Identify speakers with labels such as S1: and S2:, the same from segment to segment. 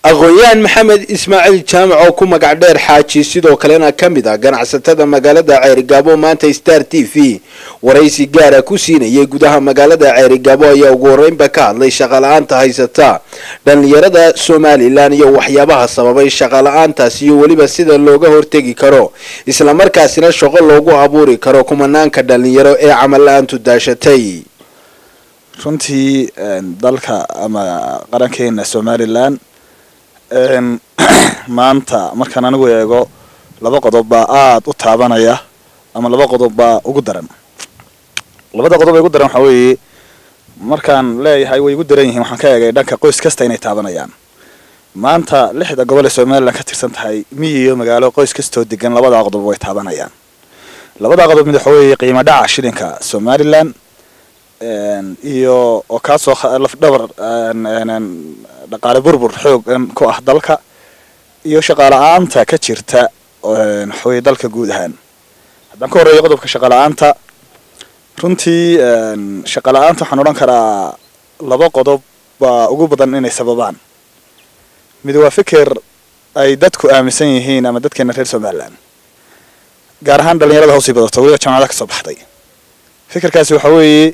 S1: aqoon-yahan maxamed ismaaciil jaamac oo ku magac dheer xaaji sidoo kalena ka mid ah ganacsatada magaalada ceerigaabo maanta star t v waraysi gaara ku siinayay gudaha magaalada ceerigaabo ayaa ugu horeynba ka hadlay shaqala-aanta haysata dhallinyarada somalilan iyo waxyaabaha sababay shaqala-aantaas iyo weliba sida looga hortegi karo islamarkaasina shaqo loogu abuuri karo kumanaanka dhallinyaro ee camal la-aantu daashatay
S2: runtii dalka ama qarankeena somalilan maanta markaan anigu eego laba qodob baa aada u taabanaya ama laba qodob baa ugu daran labada qodob ee ugu daran waxaa weeye markaan leeyahay way igu daran yihiin waxaan ka eegay dhanka qoys kasta inay taabanayaan maanta lixda gobol ee somalilan ka tirsan tahay miyi iyo magaalo qoys kastoo degan labadaa qodob way taabanayaan labadaa qodob mid waxa weeye qiimo dhaca shilinka somalilan iyo oo kaasoo lafdhabar dhaqaale burbur xoog ku ah dalka iyo shaqala-aanta ka jirta waxaweye dalka guud ahaan haddaan ka horreeyo qodobka shaqala-aanta runtii shaqala-aanta waxaan odhan karaa laba qodob baa ugu badan inay sababaan mid waa fikir ay dadku aaminsan yihiin ama dadkeena reer somalilan gaar ahaan dhalinyarada hawsii badato weliba jamacada ka soo baxday fikirkaasi waxa weeye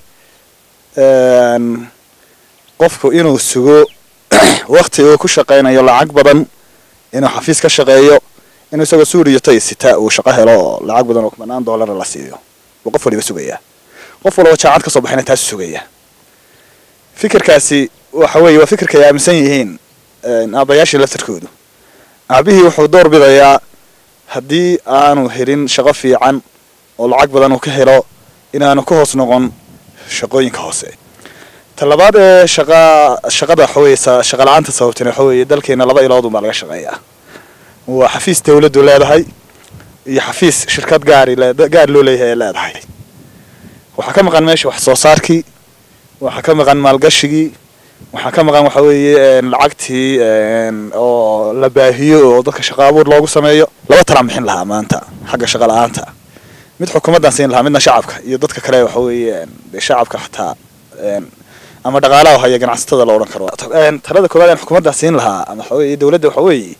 S2: qofku inuu sugo wakti uu ku shaqaynayo lacag badan inuu xafiis ka shaqeeyo inuu isagoo suuriyo tay sita uu shaqo helo oo lacag badan oo kumanaan doolara la siiyo buu qof waliba sugayaa qof walba jaacad ka soo baxayna taasu sugaya fikirkaasi waxa weeye waa fikirka ay aaminsan yihiin aabayaashii laftarkoodu aabihii wuxuu door bidayaa haddii aanu helin shaqo fiican oo lacag badan uu ka helo inaanu ka hoos noqon shaqooyinka hoose talabaad ee shaqa shaqada waxaweye shaqa la-aanta sababtan waxa weeye dalkeena laba iloodun baa laga shaqeeyaa waa xafiis dawladdu leedahay iyo xafiis shirkad gaari gaari loo leeyahay ee leedahay waxaa ka maqan meesha wax soo saarkii waxaa ka maqan maalgashigii waxaa ka maqan waxa weeye lacagtii oo la baahiyo oo dadka shaqa abuur loogu sameeyo laba talaan bixin lahaa maanta xagga shaqa la-aanta mid xukuumaddan siin lahaa midna shacabka iyo dadka kale waxa weeye shacabka xataa ama dhaqaalaha haya ganacsatada la odhan karo talada koowaad aan xukuumaddaa siin lahaa ama waxa weeye dawladda waxa weeye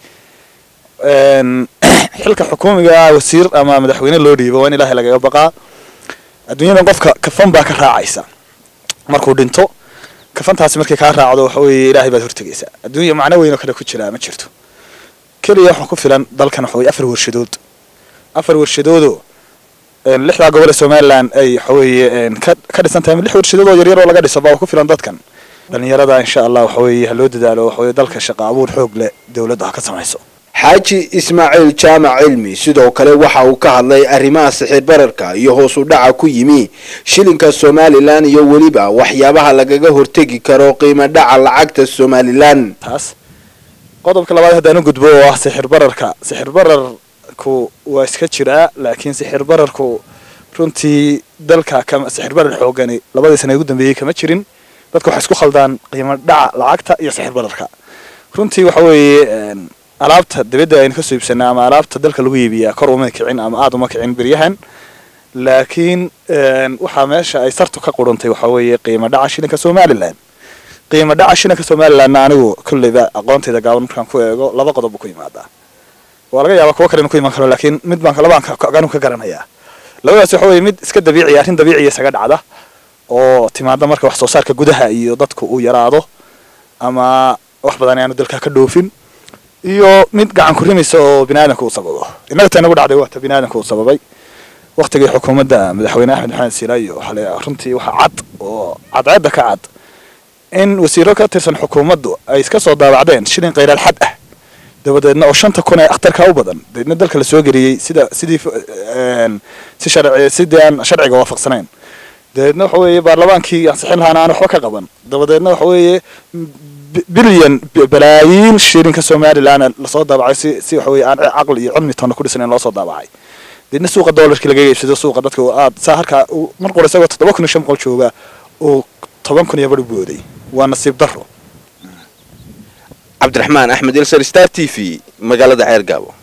S2: xilka xukuumiga ah wasiir ama madaxweyne loo dhiibo waa in ilaahay lagaga baqaa adduunyadan qofka kafan baa ka raacaysa markuu dhinto kafantaasi markay kaa raacdo waxa weeye ilaahay baad hortegaysaa adduunya macno weyn oo kale ku jiraa ma jirto keliya waxaa ku filan dalkan waxa weye afar warshadood afar warshadoodoo lixdaa gobol ee somalilan ay waxaweeye ka dhisan tahay lix warshadood oo yaryar oo laga dhiso baa ku filan dadkan dhalinyarada insha allah waxaweye ha loo dadaalo waxaweye dalka shaqa abuur xoog leh dawladda ha ka samayso
S1: xaaji ismaaciil jaamac cilmi sidoo kale waxa uu ka hadlay arrimaha sixir bararka iyo hoos u dhaca ku yimi shilinka somalilan iyo weliba waxyaabaha lagaga hortegi karo qiimo dhaca lacagta somalilan
S2: taas qodobka labaad haddaan u gudbo oo ah sixir bararka sixir bararku waa iska jiraa laakiin sixir bararku runtii dalka kama sixir barar xoogani labadii sana ugu dambeeyey kama jirin dadka waxay isku khaldaan qiimo dhaca lacagta iyo sixir bararka runtii waxa weeye alaabta dibadda aynu kasoo iibsanaa ama alaabta dalka lagu iibiyaa kor uma kicin ama aada uma kicin beryahan laakiin waxaa meesha ay sartu ka qurantay waxaa weeye qiimo dhaca shilinka somalilan qiimo dhaca shilinka somalilanna anigu kolleyba aqoontayda gaaban markaan ku eego laba qodob buu ku yimaadaa waa laga yaabaa kuwo kale inu ku imaan karo laakiin mid baan labaan anu ka garanayaa labadaas waxa weye mid iska dabiiciya arrin dabiiciya isaga dhacda oo timaada marka wax soo saarka gudaha iyo dadku uu yaraado ama wax badan ayaanu dalka ka dhoofin iyo mid gacan ku rimaysa oo biniaadanka uu sababo innaga ta inagu dhacday waata biniaadanka uu sababay waktigii xukuumadda madaxweyne axmed maxamed siilaayo waxale runtii waxaa cad oo cadceedda ka cad in wasiiro ka tirsan xukuumaddu ay iska soo daabacdeen shilin khayraal xad ah dabadeedna oo shanta kun ee akhtarka u badan dabeedna dalka la soo geliyey sida sidii si sharci sidii aan sharciga waafaqsanayn dabeedna waxa weeye baarlamaankii ansixin lahaana aan waxba ka qaban dabadeedna waxa weeye bilyan balaayiin shilinka somalilan lasoo daabacay si si waxa weye aan caqli iyo cilmi toona ku dhisaneyn loo soo daabacay deedna suuqa doolarkii laga iibsado suuqa dadka aad saa halkaa mar qura isagoo toddoba kun iyo shan boqol jooga uu toban kun iyo bar u booday waa nasiib daro
S1: cabdiraxmaan axmed ilsar star t v magaalada ceer gaabo